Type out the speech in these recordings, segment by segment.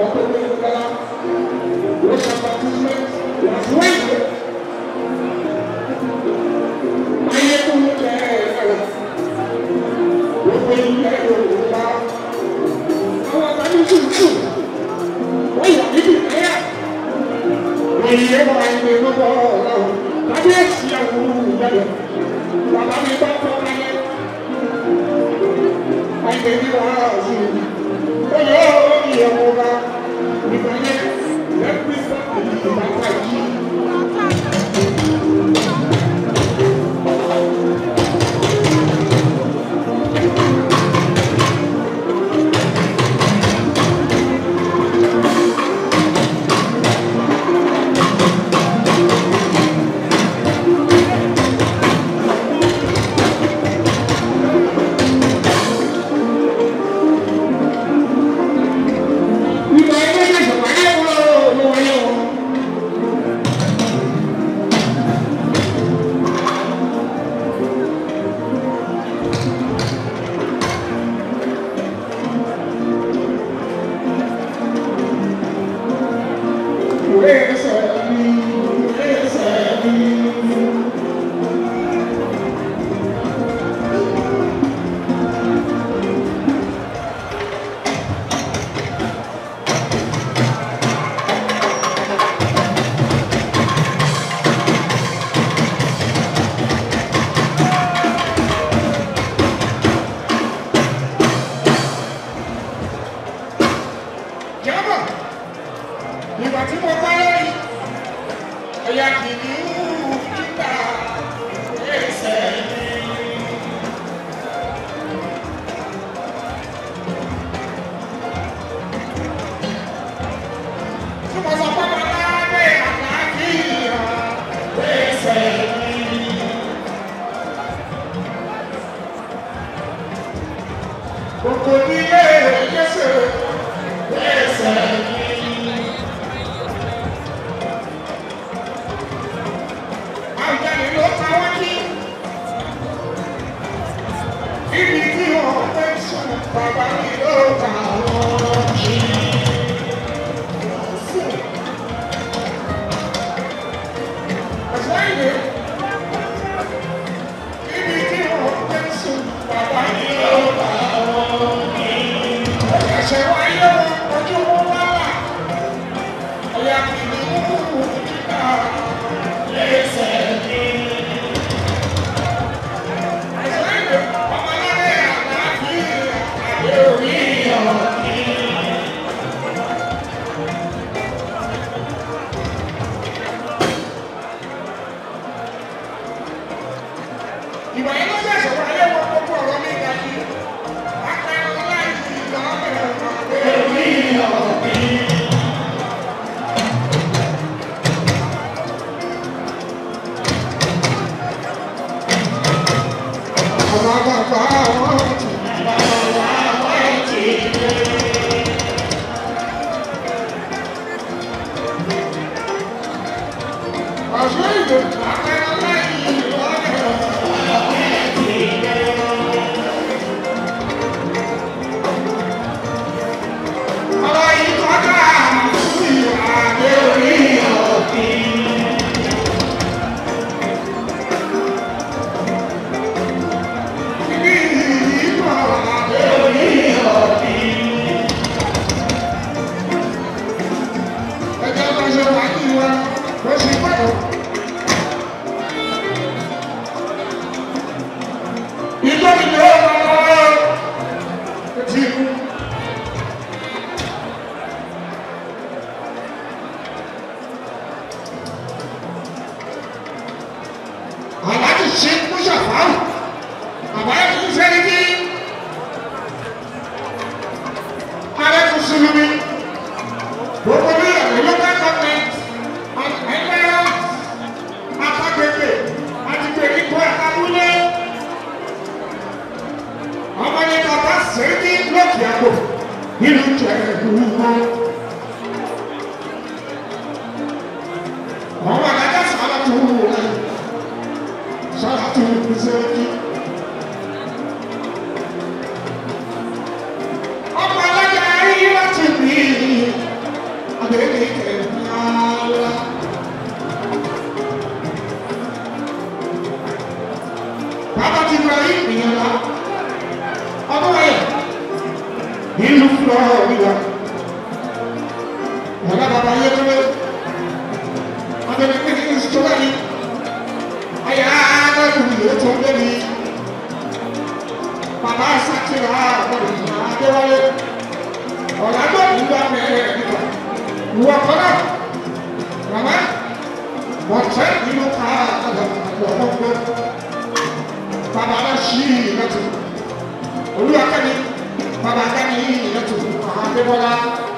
tó ní ìgbàlá. Wọ́n ṣe àbàtúmẹ̀ wọ́n ìwé. Ayé tó ń jẹ ẹ̀rọ. Gbogbo ilẹ̀ Yorùbá. Àwọn àgbàdo tuntun. Wọ́n yà níbi ìpẹ́yà. Wọ́n yẹ wọ́n ayé lọ́wọ́ ọ̀rọ̀. Kábíyèsí àwọn olùdarí. Bàbá mi bá tọ́ ayé. Ayé mi wà á sí i. Ó yọ ọ́ ìyẹ̀wò wa. Ìgbà yẹn, lẹ́gbẹ̀ẹ́ sọ́kùnrin ìbátan yìí. Ìgbà yẹn ló yẹ sọ̀rọ̀ ayé wọn ló wáyé wọn. Ìwé ẹsẹ̀ mi, ìwé ẹsẹ̀ mi. Jábọ̀, ìgbà tí mo bá lórí, ẹ̀yà kìnìún kíkà ẹsẹ̀ mi. Tí mo sọ pé mo lábẹ́ àlàáfíà ẹsẹ̀ mi. Gbogbo nílé ẹ̀yẹ́sẹ̀ ẹsẹ̀ mi. Àjàlè ló ta wá ní. Ibi tí wọ́n fẹ́ sùn, bàbá mi ló ta wọ́n jí. Ẹ̀sọ́ ìwé. Ibi tí wọ́n fẹ́ sùn, bàbá mi ló ta wọ́n jí. Ẹ̀ṣẹ̀ wáyé wọn, ojú wọn wá wà. Ọ̀yà kìnìún kíkà lẹ́sẹ̀ mi. Ẹ̀sọ́ ìwé. Ọmọlẹ́rẹ̀ àlàáfíà àdé orí ọ̀gbìn. Ìgbà yẹn ló ṣẹ̀ṣẹ̀ wáyé wọn gbogbo ọ̀rọ̀ mi ga sí. Apẹ̀rẹ̀ láì sí ìgbà ọ̀bẹ̀rẹ̀ ọ̀gbìn. Orí ọ̀gbìn. Àwọn bàbá wọn ti bàbá wọn ti dé. Ọ̀ṣun ìlú apẹ̀rẹ̀ láì sí ìgbà ọ̀bẹ̀rẹ̀ ọ̀rọ̀ yìí kọjá sí àdé orí ọ̀gbìn. Ibi yìí kọ̀ àdé orí ọ̀gbìn. Ẹjọ́ lọ ṣe wá ní wa, bó ṣe gbọ́dọ̀. Ìjọba ìjọba ọ̀rọ̀ ti kú. aláàjì ṣe kú ṣàfáàrù àbáyé fún sẹ́ni bí ààrẹ fún sinmi gbogbo ní ẹ̀rọ local government ẹgbẹ́ apágbègbè àti gbèríko àtàlúlé ọmọdé bàbá sẹ́ni lókè àpò nínú jẹ̀rẹ̀dù wọn. ọmọ adájọ́ sọ̀rọ̀ tó wù ú Salatu Zeki. Ọmọ alága ayé láti bí lọ nígbà. Ọ̀la bàbá yẹ kúrò. Adébẹ̀ pé kí n sọ láyé. Ayé aráàlú yóò tó lé mi. Bàbá Sátìrà àbọ̀dé Adéwálé. Ọ̀la tó ń gbà mẹ́rẹ̀ nígbà. Ìwọ kọ́nà. Màmá. Wọ́n tẹ́ nínú ká àgbàlagbà bàbá bá ṣí ìrẹtù olúwa kẹ́mi bàbá kẹ́mi ìrẹtù àwọn adébọ́lá.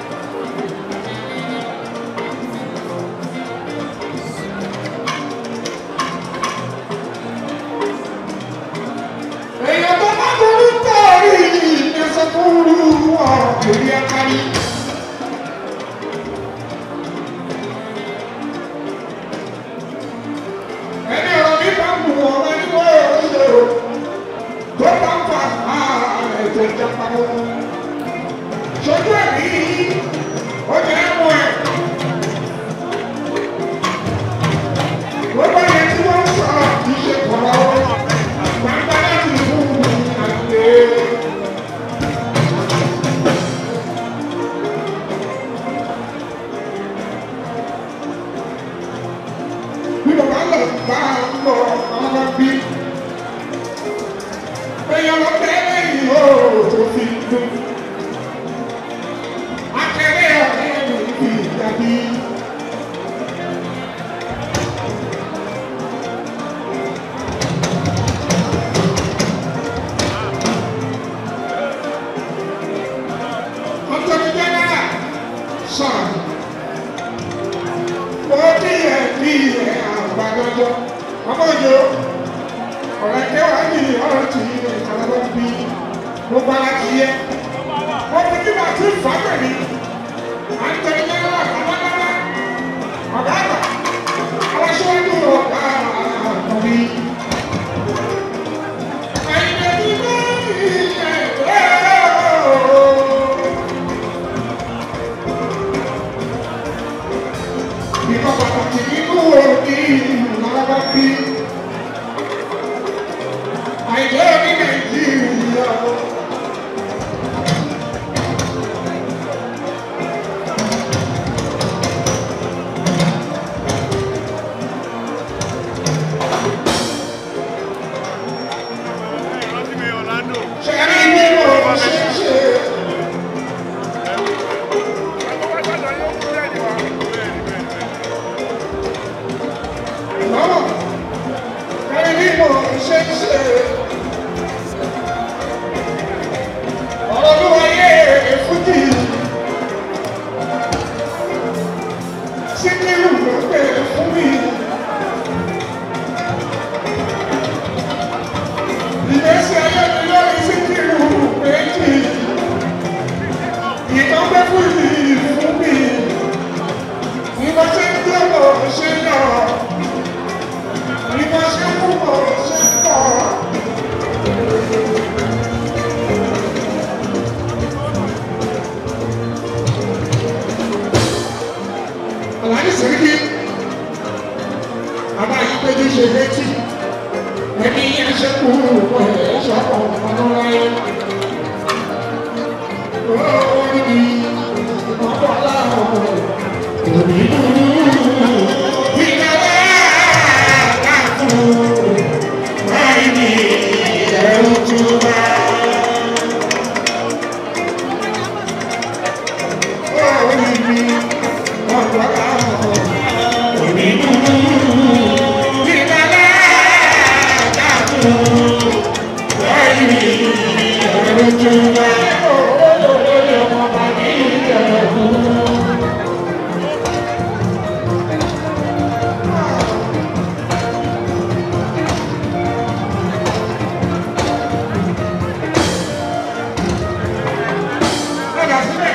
èèyàn tó bá burú tọ̀rí ìgbésẹ̀ tó rú ọ̀rọ̀ kiri ẹ̀kárí. ẹni ọ̀rọ̀ mi bá mú ọ̀rọ̀ ẹni wọ́n yóò ṣe o tó bá ń fa ètò ìjọba wọn. Ṣojú ẹ̀mí ó jẹ́ ẹ̀mú ẹ̀. Gbogbo yẹn tí wọ́n ń sọ̀rọ̀ kì í ṣe kọ̀ọ̀rọ̀ o. Gbàgbá láti fún mi àgbè. Bí bàbá lọ bá ń lọ ọmọ bí èèyàn ló bẹ̀rẹ̀ yìí ó tó fi dùn. Akẹ́rẹ́ ọ̀rẹ́ mi fi dàbí. Ọ̀tọ̀ni Jẹ́nẹ́rà sọ̀rọ̀. Mo bí ẹ̀ bí ẹ̀ àgbàdo ọmọ òjò ọ̀rẹ́ kẹwàá yìí ọ̀rọ̀ tì í ní ìtàlọ́wọ́ bí gbogbo ara ti yẹ. wọ́n fi kí màá ti fà pẹ̀lú àǹtẹ̀lẹ́ náírà àbádára ọ̀gá àgbà àwọn aṣọ́jú ọ̀gá àkọ́bí. àyìnbó ti bá ilẹ̀ Ìkọ̀ pàtàkì nínú òní ìlànà bí. Àìjẹ́ ní Nàìjíríà. Rántí mi Orlando. Ṣé rí nínú ṣíṣe? Àwọn wájú yóò kú lẹ́yìn wa. Bẹ́ẹ̀ni bẹ́ẹ̀ni bẹ́ẹ̀ni. Lọ́wọ́. Ṣé rí nínú ṣíṣe? Ọ̀rọ̀ ló wáyé èfújì. Síkírù ló pè fún mi. Ìgbésí ayé mi lórí Síkírù méjì. Ìtàn pẹ́ fún mi fún mi. Bí mo ṣe ń gbé mo ṣe ń lọ. Bí mo ṣe ń kú mo ṣe ń pọ̀. Àlàyé sèríkì. Àbá yìí péjú ṣe létí. Ẹni yẹn ṣe kú ẹ̀ ṣọ́kọ̀ ọ̀nà láyé. Ó ní ọ̀pọ̀ aláwọ̀ òní dúdú. Ìjọba àkàtú láì ní ẹ̀rù túbà. Ó ní ọ̀pọ̀ aláwọ̀ òní dúdú. Ìjọba àkàtú láì ní ẹ̀rù túbà. Padà sílẹ̀.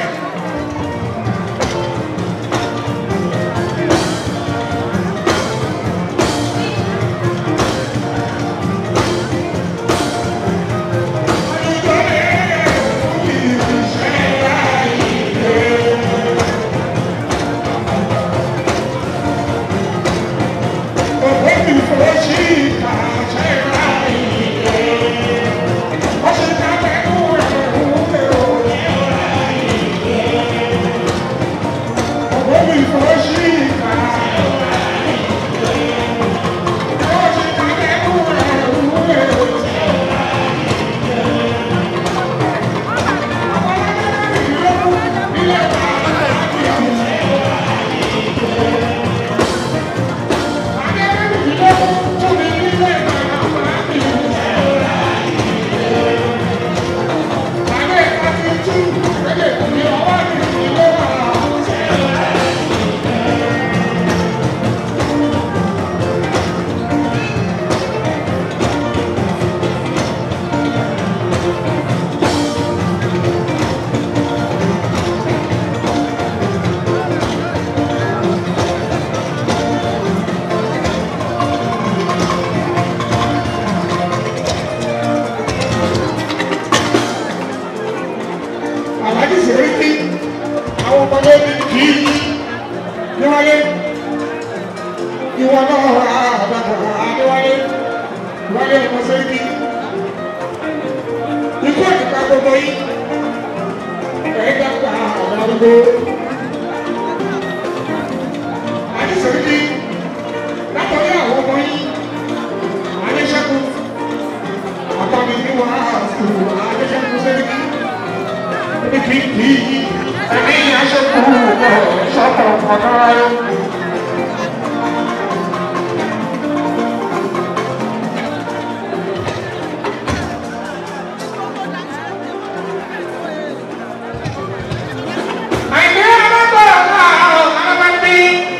Thank kí ẹni yẹn ṣe kú ẹ̀ sọ́kọ̀ ọ̀dọ́ ayé. Àìní ọlọ́gbọ̀ náà ọ̀nà bí.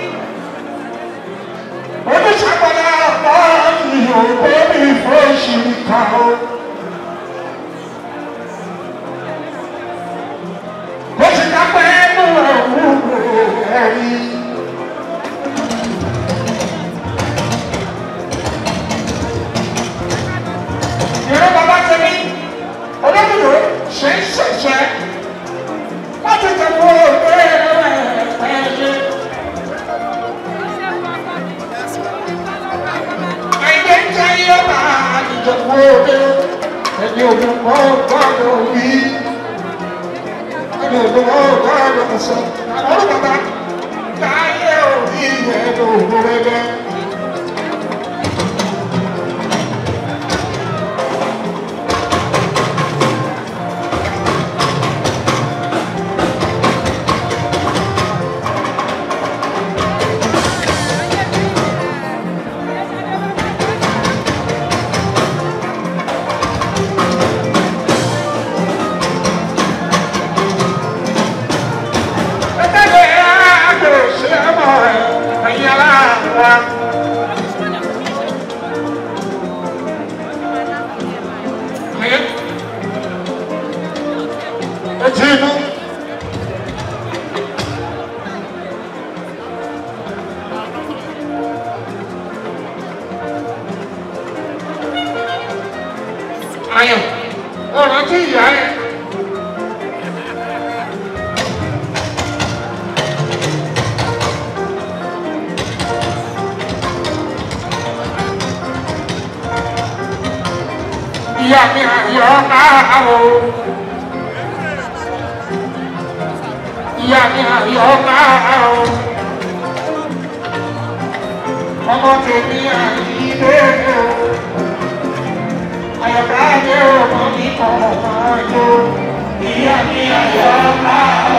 Oníṣàgbọ̀dá ọ̀pọ̀ ìyókò ní ìfọ̀ọ́sì ká o. Bó ṣe ká pẹ́ nù ẹ̀wù ẹ̀rí. Ìrọ̀ bàbá tẹ̀mí, olódùdó ṣe ń ṣẹ̀ṣẹ̀ láti tẹ̀wọ́ òwe ẹ̀ẹ́dẹ́. Àìdè ń jẹ́ yọ̀bá ìjọ̀wọ́ òwe ẹni òdùnkọ́ gbọ́dọ̀ wí. Ẹni òdùnkọ́ gbọ́dọ̀ sọ. Àwọn bàbá káyé òbí ẹ̀dọ̀ òwò rẹ̀. Ẹgbẹ́ àgbẹ̀ òṣèlú ọmọ rẹ̀ ẹ̀yìn aláàbọ̀. Etí inú. Ayọ̀, ọ̀rọ̀ tí ìyá ẹ̀. Ìyá mi àyọ̀ máa wò. Ìyá mi àyọ̀ máa wò. Ọmọ tèmi àyílé o. Àyọ̀ká dé ọmọ mi kọ̀ máa jó. Ìyá mi àyọ̀ máa wò.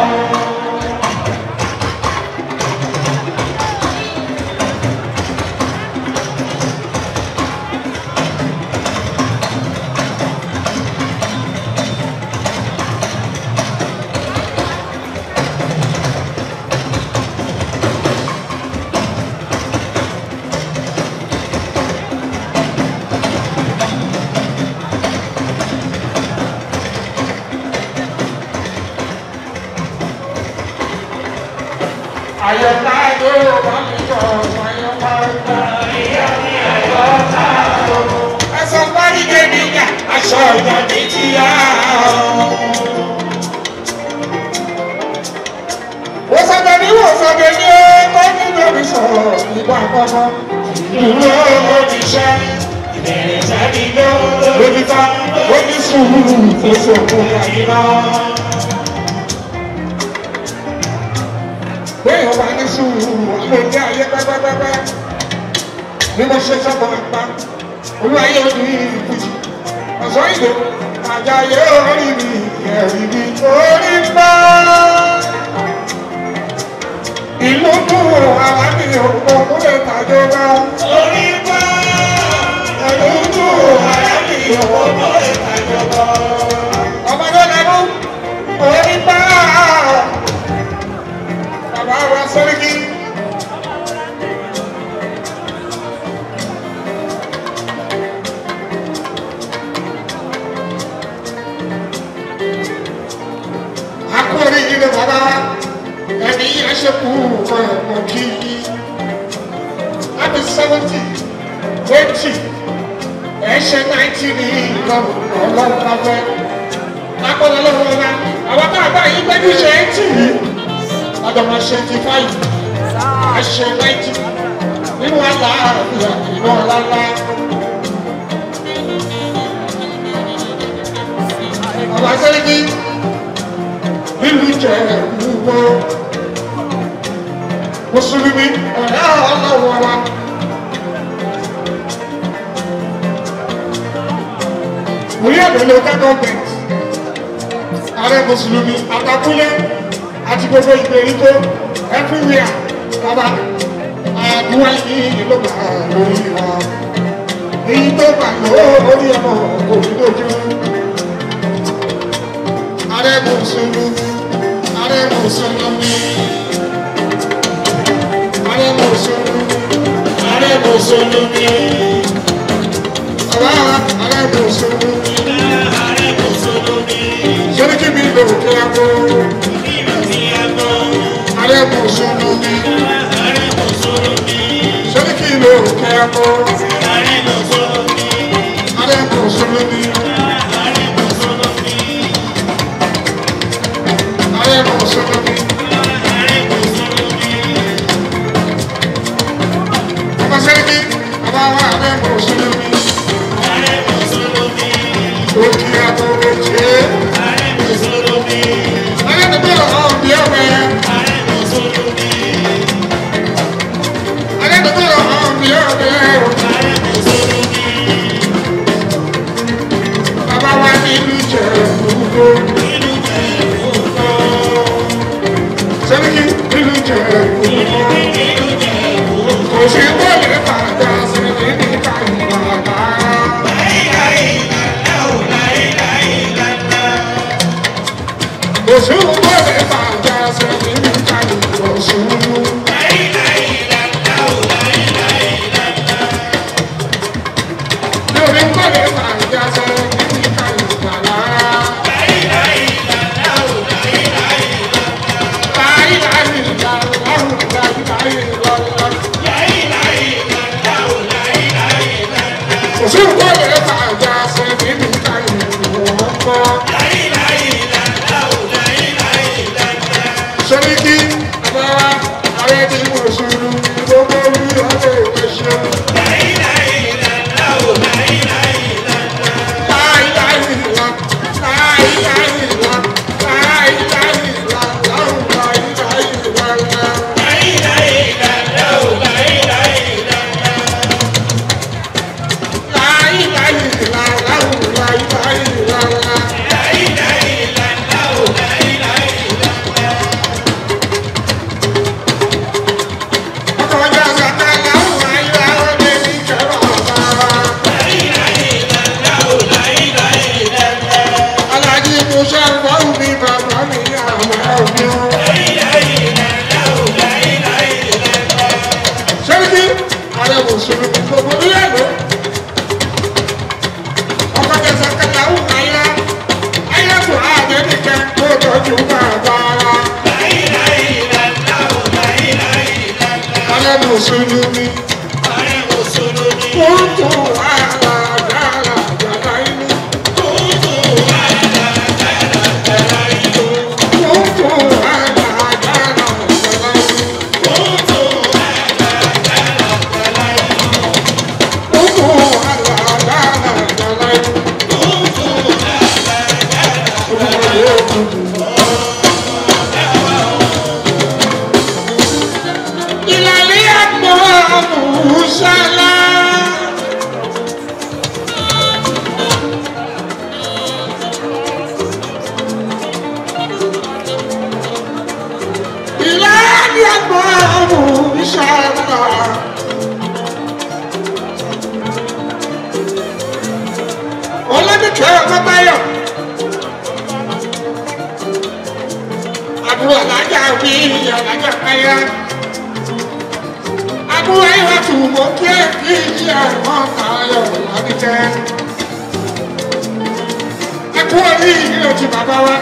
Àyọ̀ká dé ọmọ mi kọ̀ máa jó. Ìyá mi àyọ̀ máa wò. Ẹ̀sọ́ parí dé níyà, aṣọ ìjà mi ti yá o. Ó sọ̀tẹ̀ ní wò sọ̀tẹ̀ ní ó ní lórí sọ̀rọ̀ nígbà kọ́kọ́. Ìlú oníṣẹ́ ìbẹ̀rẹ̀ sábì ló lórí ká ó ní sùúrù tó sòkò àyíná. Bẹ́ẹ̀ ọba ní sùúrù àlòjẹ́ ayé pẹ́pẹ́pẹ́pẹ́. Bí mo ṣe sọ́kọ̀ àpá, olú ayé ò ní ìkùjì. Ọ̀sán ìdò, àjàyè orí mi, ẹ̀rí mi, orí mbá ìlú dùn àwọn mi ò kún lè tàjọ bá. orí bá ìlú dùn àwọn mi ò kún lè tàjọ bá. ọmọdé lẹ́nu orí bá bàbá wa sẹ́ríkì. akórí ilé bàbá ẹni aṣẹ́kù ọ̀pọ̀ kí láti seventy twenty ẹ̀ṣẹ̀ ninety ní ìlọ́run ọlọ́run lábẹ́ lápọ̀lọ́ lọ́wọ́ ọ̀la àwọn tá a bá yí gbẹ́jú ṣe eighty yìí ọ̀dọ̀mọ̀ ṣe eighty five àṣẹ ninety nínú àlá àbíyá ìlú ọ̀làlá. Bàbá Sẹ́ríkì nílùú jẹ́ gbogbo mùsùlùmí ọ̀rẹ́ ọlọ́wọ́ wa. Wòye àbẹ̀ local government ààrẹ mùsùlùmí àtàkùnlé àti gbogbo ìgbèríko everywhere bàbá àdúrà yìí ló gbà lórí wa èyí tó gbà lórí ọmọ kò ní lójú ààrẹ mùsùlùmí ààrẹ mùsùlùmí ààrẹ mùsùlùmí ààrẹ mùsùlùmí bàbá ààrẹ mùsùlùmí sọ́dọ́kì mi lò kí a kó ààrẹ mùsùlùmí sọ́dọ́kì lò kí a kó ààrẹ mùsùlùmí ààrẹ mùsùlùmí. Bàbá sẹ́dọ́kì bàbá wa ààrẹ mùsùlùmí ó kí a kó lè ṣe é. Ààrẹ tó bẹ̀rẹ̀ ọ̀hún bí ọ̀bẹ. Ààrẹ tó bẹ̀rẹ̀ ọ̀hún bí ọ̀bẹ. Bàbá wa ní ìlú Ìjẹ̀bú-Igbó. Sẹ́dọ́kì ìlú Ìjẹ̀bú-Igbó. Kò sí wọlé bàjá sí ní níta ìbàdà. Kò sí wọlé bàjá sí ní níta ìbọ̀sùn. Lórí wọlé bàjá sí ní níta ìbàdà. Láyé láyé láyé láyé láyé láyé. Kò sí wọlé bàjá sí ní níta ìbọ̀sùn. Sọ́ríkì àbáwá ààrẹ tí mo ṣùrù gbogbo orí ọ̀rẹ́ ìwé ṣe. Láìláì ìlà, láìláì ìlà, láìláì ìlà, láìláì ìlà, láìláì ìlà. Láìláì ìlà, láìláì ìlà. Ọkọ̀ ọjà ṣàtà láwùn ayé àwọn ọdẹ ní kẹrọ ọ̀bá. Alájí Musa wọ́n mi bàbá mi àwọn ọ̀gbìn. Sẹ́ríkì ààrẹ mùsùlùmí gbogbo nílẹ̀lú. Ọkọ̀ ọjà ṣàtà láwùn ayé ayé kò àjẹ́ nìkẹ́ tó tọ́jú bàbá wa. Ààrẹ mùsùlùmí. Kóńtò àlàjàlà jàlá inú. Kóńtò àlàjàlà jàlá inú. Kóńtò àlàjàlà jàlá inú. Ìlàlẹ́ àpò àmúṣálá. Ìlàlẹ́ àpò àmúṣálá. Ọlọ́dúnkẹ́ ọmọbáyọ̀. Àbúrò alájà wí alájà káyà. Àbúrò ayọ̀ tù mọ́ kí ẹ̀ kí ìyí àwọn ayọ̀ lọ́dúnkẹ́. Ẹ kú orí ìlú ti bàbá wa.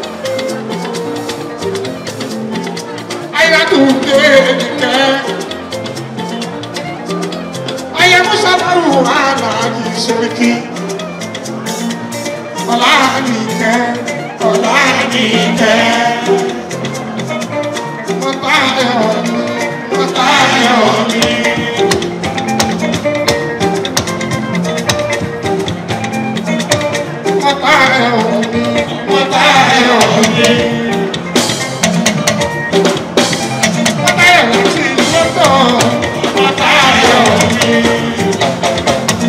Ayọ̀ tù dé nìkẹ́. Ayọ̀ Musa Baru Aláàjì Sẹ́ríkì. Ọláníkẹ́, Ọláníkẹ́. Mọ̀tayọ̀ mi, Mọ̀tayọ̀ mi. Mọ̀tayọ̀ mi, Mọ̀tayọ̀ mi. Mọ̀tayọ̀ láti London, Mọ̀tayọ̀ mi.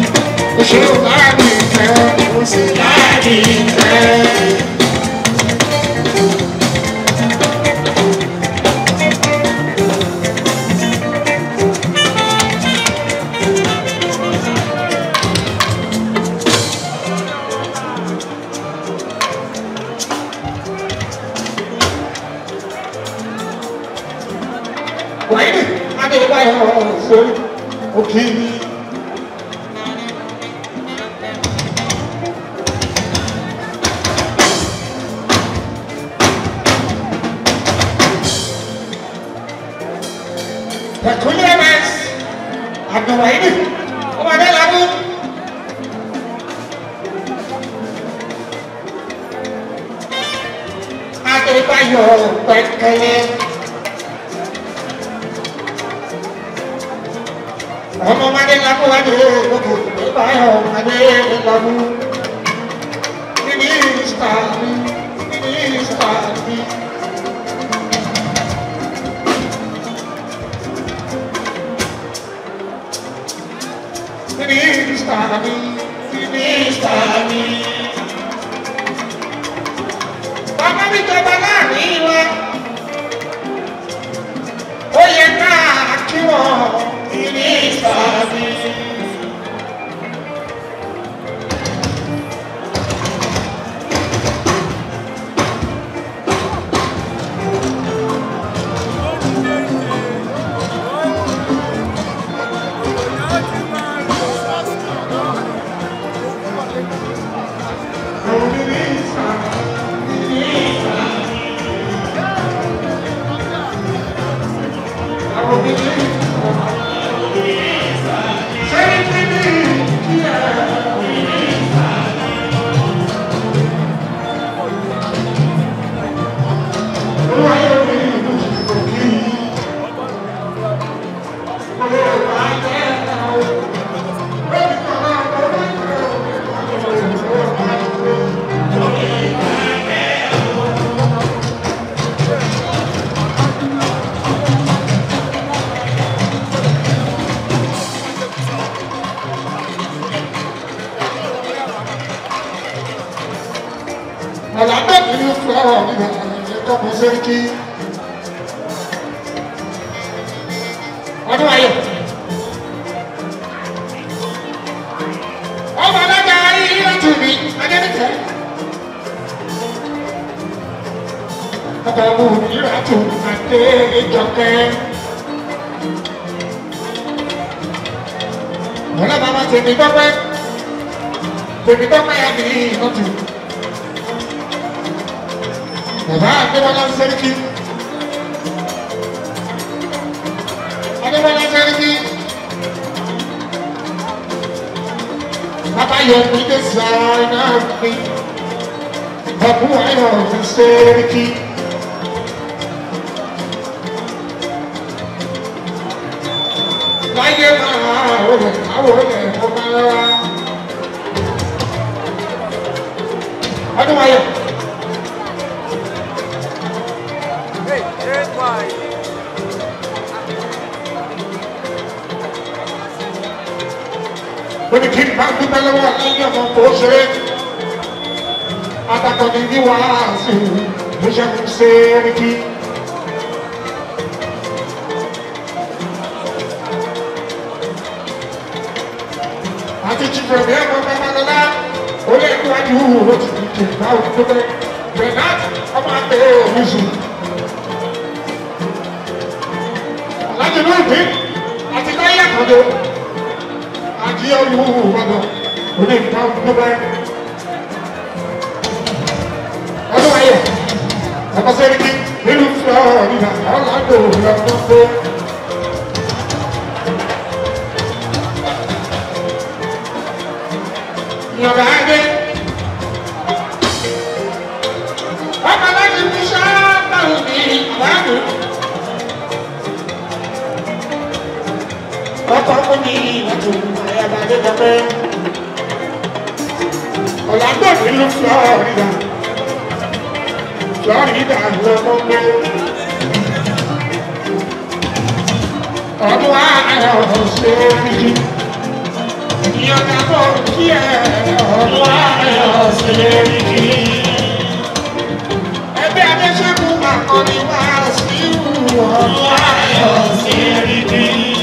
Òṣèlú láàrin ìfẹ́, òṣèlú láàrin ìfẹ́. pẹ́kẹ́lẹ́. ọmọ ọmọdé lakó wájú gbogbo ìbáyọ̀ ọmọdé lakó. Mínísítà mi, mínísítà mi. Mínísítà mi, mínísítà mi. Bàbá mi jọba láàrin wa. Ó yẹ ká kí wọ́n mínísítà mi. Ọ̀làdẹ́bí ní fúláwà nígbà ẹ̀kọ́ mọ sẹ́ríkì. Ọdún ayọ̀. Ọmọ alága ayé láti mi, Adébíkẹ́. Ọkọ̀ ọmọ òmìnira tó àdé ìjọkẹ́. Wọ́n lábàá máa tèmi gbọ́pẹ́. Tèmi gbọ́pẹ́ yà mí ìkọ́tù. Bàbá Adébọ́lá Sẹ́ríkì. Adébọ́lá Sẹ́ríkì. Bàbá yọ mí dé sáyà mi. Bàbá ayọ̀ mi Sẹ́ríkì. Láyé máa wọlé àwọn olè ọba wa. Ọdún ayọ̀. Hey, hey, why? When kí n bá dúpẹ́ lọ́wọ́ lẹ́yìn ọmọ tó ṣe é. Atakọ̀ni ní wàásù ló ṣe ń ṣe é kí. Àti chifẹ̀ bí ẹ̀kọ́ babalọ́lá, ó lè níwájú ó ti di kì í bá òun dúpẹ́. Bernard ọmọ àgbẹ̀ òwúzù. Alájọ náà dé àti káyà kan ló àti olùwàdàn òní ìta gbogbo ọdún ayé ọkọ sẹ́ríkì nínú florida ọ̀làdò lọ́gbọ́gbọ́. Ìyọ̀bá adé ọkọ̀ láti fi ṣáàtà òní àbáàdù. Ọkọ̀ fún mi ìwàtò àyàbá adé dọ́pẹ́. Ọ̀làdò nínú florida. Florida lọ́gbọ́gbọ́. Ọdún ayọ̀ ṣe é rí. Ìyọ̀dà bọ̀ kí ẹ ọdún ayọ̀ ṣe é rí. Ẹgbẹ́ Adéṣẹ́gun àkọ́ni wá sí ọdún ayọ̀ ṣe é rí.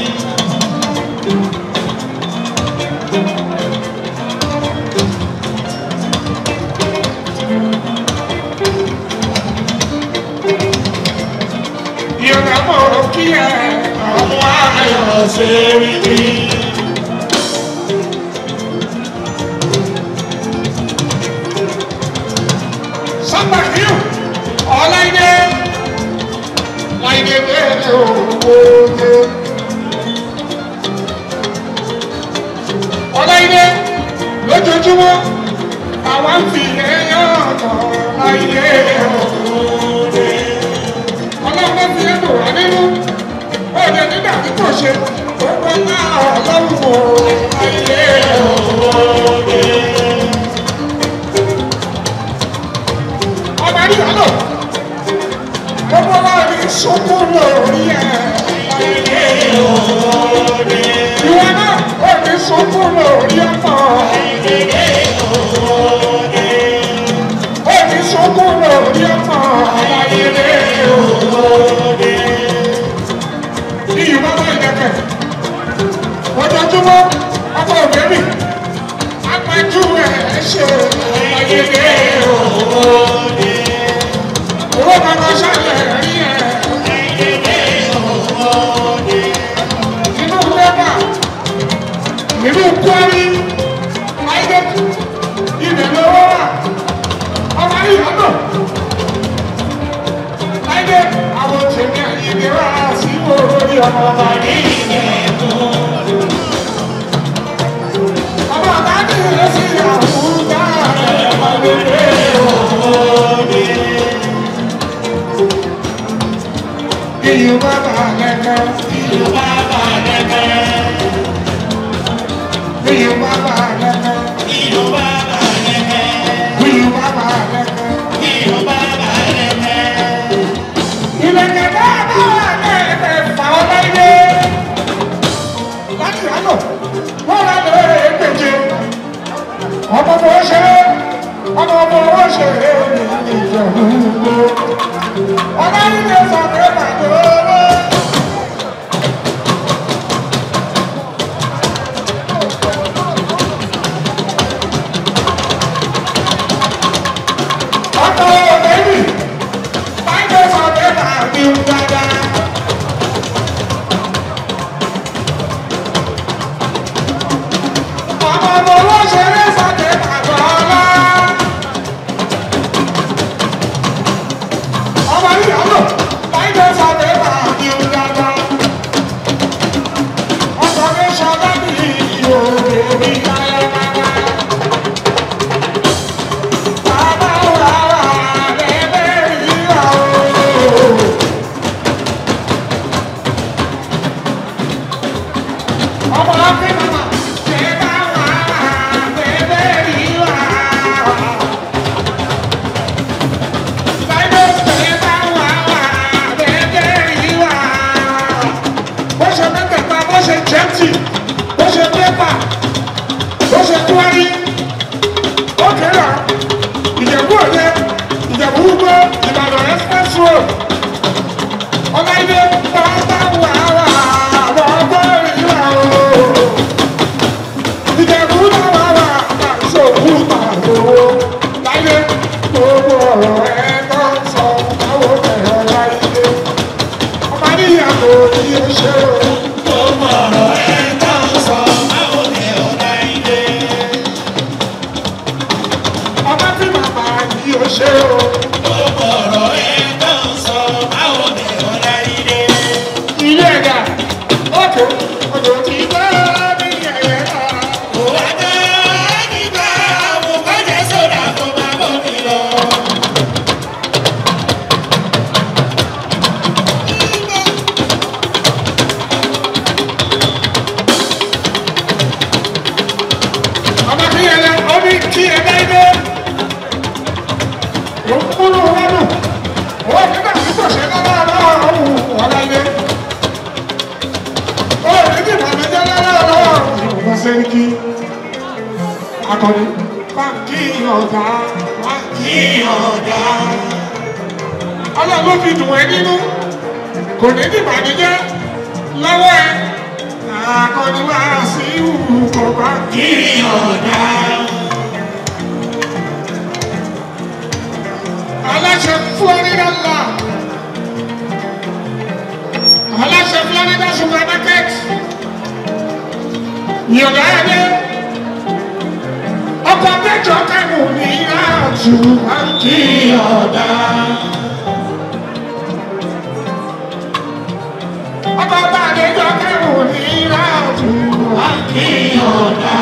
Ìyọ̀dà bọ̀ kí ẹ ọdún ayọ̀ ṣe é rí. Somebody you, all I need, I need it, oh, oh, all I need, lójoojúmọ́, àwa ń fi ẹyọ ọ̀tọ̀ láyé òde. nínú òde nígbà tí kò ṣe ó pẹ́ náà ọlọ́run o ayé òde. ọba ní ìyálò gbogbo wa ní sunkún lórí ẹ̀ ayé òde. ìwọ náà ó ní sunkún lórí ọmọ ó ní sunkún lórí ọmọ ayé òde ní ìwọ bá ìdẹ̀kẹ̀. Ojoojúmọ́ ọkọ òbẹ́bì, apájú ẹ̀ ṣe ayẹyẹ òde. Owó kankan ṣàlẹ̀ rí ẹ̀. Inú lẹ́bà, inú kwari, ayé ibẹ̀ lówó wà. Ọmọ ìyàtọ̀. Ayé àwọn tèmi àyè wá sí orí ọmọ ọba ní ìyẹ̀kú. Ọmọ ọba ní ìrẹsì àwùjá rẹ̀ ọmọdé òde. Iyù bàbá lẹ́kẹ́. Iyù bàbá lẹ́kẹ́. Iyù bàbá lẹ́kẹ́. Iyù bàbá lẹ́kẹ́. Iyù bàbá lẹ́kẹ́. Iyù bàbá lẹ́kẹ́. Ìlẹ̀kẹ̀ bàbá lẹ́kẹ̀ fà ọ́ láyé. Láti àná, wọ́n rà lọ èkejì. Ọmọ ọmọ ṣe ọmọ ọmọ wọn ṣe ní ìjọba. Ọba nílé sọ pé bàbá owó. Ọkọ̀ òbẹ́bì, báyìí sọ pé bàbá mi ń dáadáa. Ọmọ ọmọ wọn ṣe ní sọ pé bàbá ọlá. Ọmọ ìyàwó, báyìí sọ pé bàbá mi ń dáadáa. Ọkọ̀ mi sọ láti ìhòòhò mi káyọ̀ káyọ̀. Bàbá wà wà lẹ́lẹ́ ìyá o. Ọmọ ọ̀gbìn màmá, ṣé bá wà wà lẹ́lẹ́ ìyá o. Báyọ̀ ṣé bá wà wà lẹ́lẹ́ ìyá o. Bó ṣe mẹ́tẹ̀ẹ̀ta, bó ṣe jẹ́tì, bó ṣe pépà, bó ṣe kúwárí, ó kéré ìjẹ̀bú òde ìjẹ̀bú gbogbo ìbàdàn express road ọláìdé bàbá wà wà bàbá ìlà o ìjẹ̀bú náà wà wà àṣòwò pàdówó láyé gbogbo ọ̀rọ̀ ẹ̀ tó ń sọ báwo bẹ̀rẹ̀ láyé ọmọ níyàwó tí ó ṣe o. gbogbo ọ̀rọ̀ ẹ̀ tó ń sọ báwo bẹ̀rẹ̀ láyé ọmọ tí màmá yìí ó ṣe o. Gbogbo ọ̀rọ̀ ẹ̀ tó ń sọ báwo ni ọ̀la ilé. ilé ẹ̀dá òkè odò tí bá ní ẹ̀yẹ náà. Kò wá dá nígbà àwọn bọ́jẹ̀ sódà kó máa bọ̀ mí lọ. ọmọ kí ẹ lẹ ọ ní kí ẹ dá ilé. ó ń kúrò wọnú ó nígbà tí kò ṣe lọ́wọ́ lọ́wọ́ ọ̀hún ọ̀la ilé. ó ní bí ìbànújẹ́ lọ́wọ́ lọ́wọ́ ìwọ̀n sẹ́ríkì. akọni báńkì ọ̀gá báńkì ọ̀gá. ọlọ́run ló fi dùn ẹ́ nínú kò ní bí ìbànújẹ́ lọ́wọ́ ẹ. akọni wá sí ìwù kọ̀ báńkì ọ̀gá. aláṣẹ florida law aláṣẹ florida supermarket yọ̀dá ẹ̀dẹ́ ọkọ̀ mẹ́jọ kẹ́nu ní àjù àǹkì ọ̀dà. ọkọ̀ bá àdéjọ kẹ́nu ní àjù àǹkì ọ̀dà.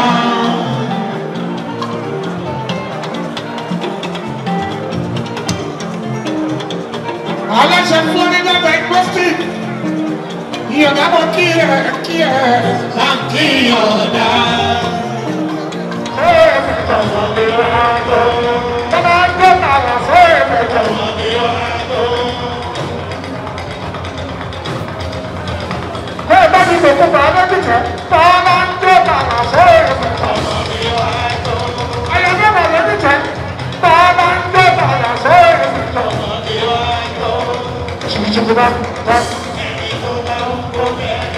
aláṣẹ florida diagnostic kí ẹ. báńkì ọ̀dà.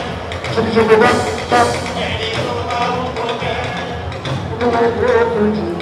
Thank you.